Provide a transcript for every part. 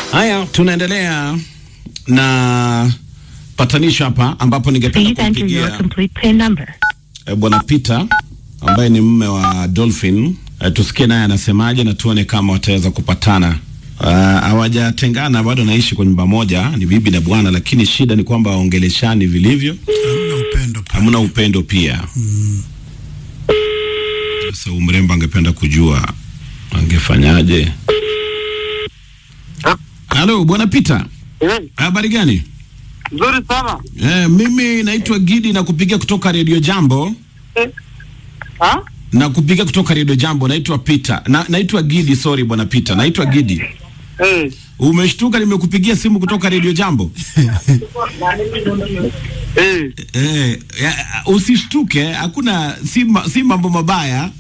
Haya, tunaendelea na patanisho hapa, ambapo ningependa Please enter your kumpigia complete PIN number. eh, bwana Peter ambaye ni mume wa Dolphin eh, tusikie naye anasemaje na tuone kama wataweza kupatana. Ah, hawajatengana bado, naishi kwa nyumba moja, ni bibi na bwana, lakini shida ni kwamba waongeleshani vilivyo, Hamna upendo pale. hamna upendo pia. Sasa umrembo angependa kujua angefanyaje. Halo bwana Peter, Eh, habari gani? nzuri sana. Eh, mimi naitwa Gidi na kupigia kutoka Radio Jambo Eh, ha? na kupiga kutoka Radio Jambo. Naitwa Peter na naitwa Gidi, sorry bwana Peter, naitwa Gidi. Eh, Umeshtuka nimekupigia simu kutoka Radio Jambo? eh, Eh, ya, usishtuke, hakuna si, ma- si mambo mabaya.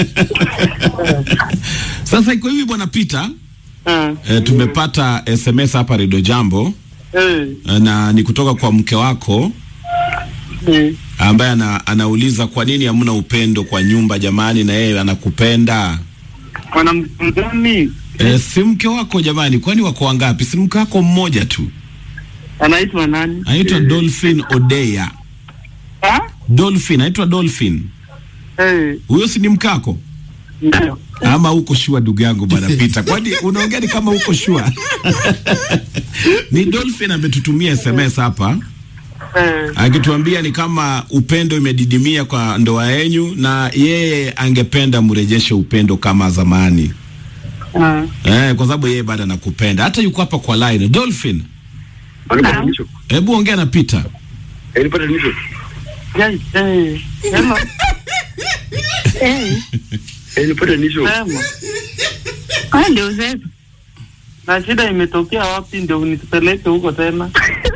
Sasa iko hivi bwana Peter, eh, eh, tumepata SMS hapa Radio Jambo eh, eh, na ni kutoka kwa mke wako eh. ambaye ana, anauliza kwa nini hamna upendo kwa nyumba jamani, na yeye anakupenda. Mwanamke gani? E, si mke wako jamani, kwani wako wangapi? Si mke wako mmoja tu, Anaitwa nani? anaitwa Dolphin Odeya. Ha? Dolphin, anaitwa Dolphin. Eh, Huyo si ni mkako ndio. ama uko shua, ndugu yangu bwana Peter? Kwani unaongea ni kama uko shua? ni Dolphin ametutumia SMS hapa Eh, akituambia ni kama upendo imedidimia kwa ndoa yenyu, na yeye angependa mrejeshe upendo kama zamani. ah, Eh, kwa sababu yeye bado anakupenda. Hata yuko hapa kwa line. Dolphin, Patanisho. hebu ongea na Peter. Eh, ni patanisho. yai, eh, sema, Eh, Eh, ni patanisho. sema. kwa ndio sasa. Na shida imetokea wapi ndio unitupeleke huko tena?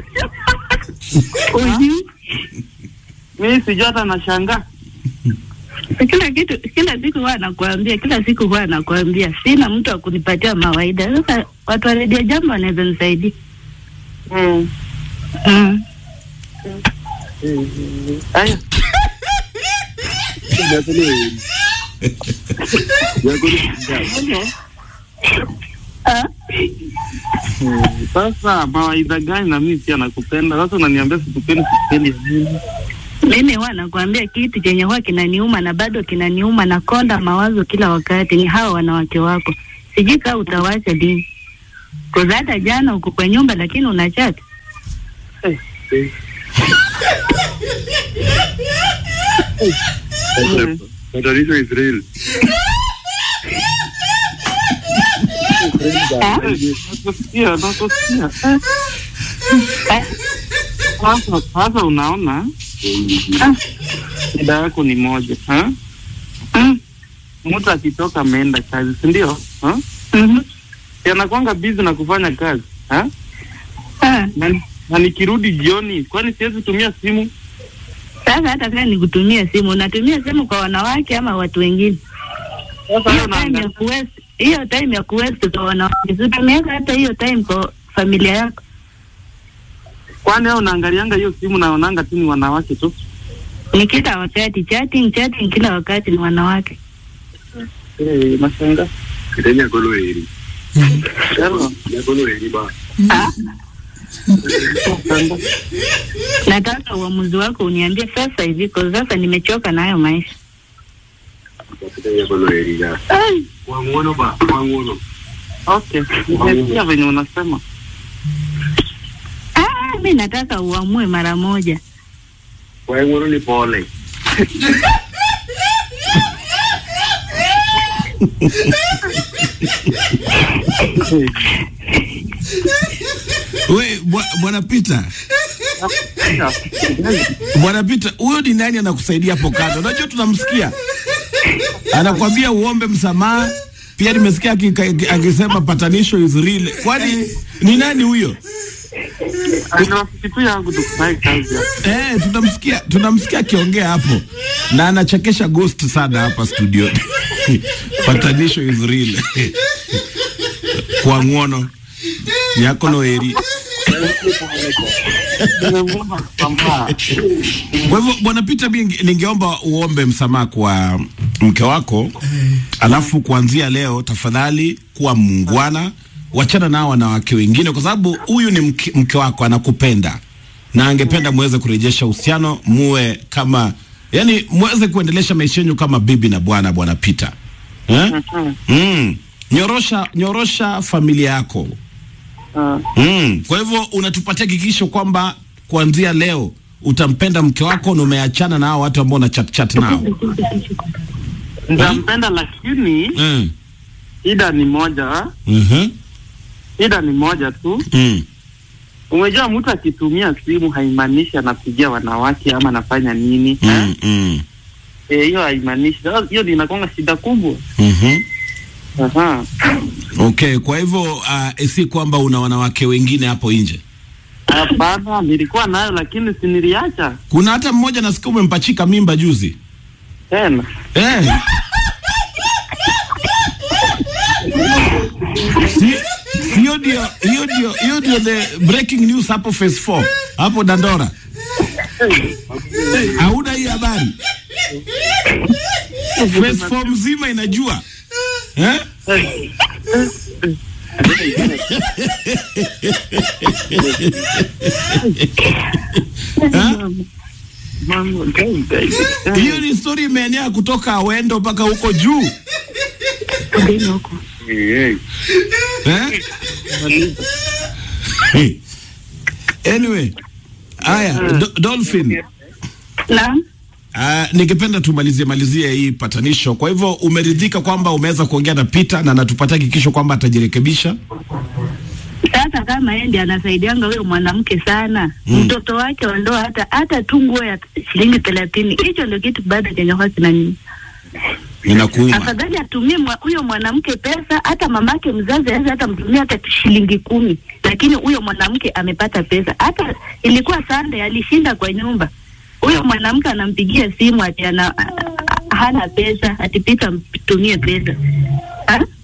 Uju. Mimi sijui hata nashangaa. Kila kitu kila siku huwa anakuambia, kila siku huwa anakuambia, sina mtu wa kunipatia mawaida. Sasa watu wa redio jambo wanaweza nisaidia. Mm. Mm. Aya, Yako ni wewe. Yako ni Ah, sasa mawaidha gani na mimi pia nakupenda. Sasa unaniambia sikupendi sikupendi ya nini? mimi huwa nakuambia kitu chenye huwa kinaniuma na bado kinaniuma na konda mawazo kila wakati ni hao wanawake wako. Sijui kama utawacha lini. Kwa hata jana uko kwa nyumba lakini unachati. Mm. Patanisho Israel. Ah? Nakusikia, nakusikia. Eh, Sasa sasa unaona shida yako ni moja ha? mm, Mtu akitoka ameenda kazi, si ndio? Ha? mhm. Si anakwanga busy na kufanya kazi ha? Ah, Na, na nikirudi jioni, kwani siwezi tumia simu? Sasa hata kama nikutumia simu, unatumia simu kwa wanawake ama watu wengine? Sasa Hiyo wewe time ya unaangalia kuwest, hiyo time ya kuwest kwa wanawake, utumiaka hata hiyo time kwa familia yako. kwani wewe unaangalianga hiyo simu naonanga tu ni wanawake tu. Ni kila wakati chatting, chatting kila wakati ni wanawake. Eh, nashangaa. Kitenya yako ni wewe. Sema, Yako ni wewe ba. Ah, nashangaa. nataka uamuzi wako uniambie sasa hivi, kwa sasa nimechoka na hayo maisha. Kitenya yako ni wewe ya. Ai, Kwa ngono ba, kwa ngono. Okay, nimesikia venye unasema. Ah, mi nataka uamue mara moja. Kwa ngono ni pole. We bwa- bwana Peter, bwana Peter, huyo ni nani anakusaidia hapo kando? Unajua tunamsikia anakwambia uombe msamaha. Pia nimesikia akika- akisema patanisho is real. Kwani ni nani huyo? Ni rafiki tu yangu tukufanye kazi hapa. Eh, tunamsikia tunamsikia akiongea hapo na anachekesha ghost sana hapa studio. Patanisho is real. Kwa ngono yako no eri. Nimemwomba msamaha. Kwa hivyo bwana Peter, mimi ningeomba uombe msamaha kwa mke wako, alafu kuanzia leo tafadhali kuwa muungwana, wachana nao wanawake wengine, kwa sababu huyu ni mke, mke wako anakupenda na angependa muweze kurejesha uhusiano, muwe kama yani, muweze kuendelesha maisha yenu kama bibi na bwana, bwana Peter eh? mm. Nyorosha, nyorosha familia yako Ah, mm. Kwa hivyo unatupatia hakikisho kwamba kuanzia leo utampenda mke wako na umeachana na hao watu ambao una chat chat nao nitampenda lakini mm. shida ni moja, Mhm. shida ni moja tu. Mm. Umejua, mtu akitumia simu haimaanishi anapigia wanawake ama anafanya nini eh? Mm. Mm. Eh, hiyo haimaanishi. Sasa Hiyo ndio inakuwa shida kubwa. Mhm. Aha. Okay, kwa hivyo uh, si kwamba una wanawake wengine hapo nje. Hapana, nilikuwa nayo lakini si niliacha Kuna hata mmoja nasikia umempachika mimba juzi tena. eh. Si si hiyo ndio hiyo ndio hiyo ndio the breaking news hapo phase 4 hapo Dandora. Hauna hii habari? Phase 4 mzima inajua eh? Eh? Mambo, gai, gai. Hiyo ni story imeenea kutoka Awendo mpaka huko juu Eh, eh? Anyway, haya Do Dolphin, Naam. uh, ningependa tumalizie malizie hii patanisho. Kwa hivyo umeridhika kwamba umeweza kuongea na Peter na anatupatia hakikisho kwamba atajirekebisha? Sasa kama yeye ndiye anasaidianga huyo mwanamke sana Mm. mtoto wake wa ndoa, hata hata tu nguo ya shilingi thelathini, hicho ndio kitu bado chenye kwa kinani. Inakuuma. Afadhali atumie mwa- huyo mwanamke pesa, hata mamake mzazi aweza hata mtumia hata shilingi kumi, lakini huyo mwanamke amepata pesa. Hata ilikuwa Sunday alishinda kwa nyumba, huyo mwanamke anampigia simu ati ana hana pesa, ati Peter mtumie pesa ha?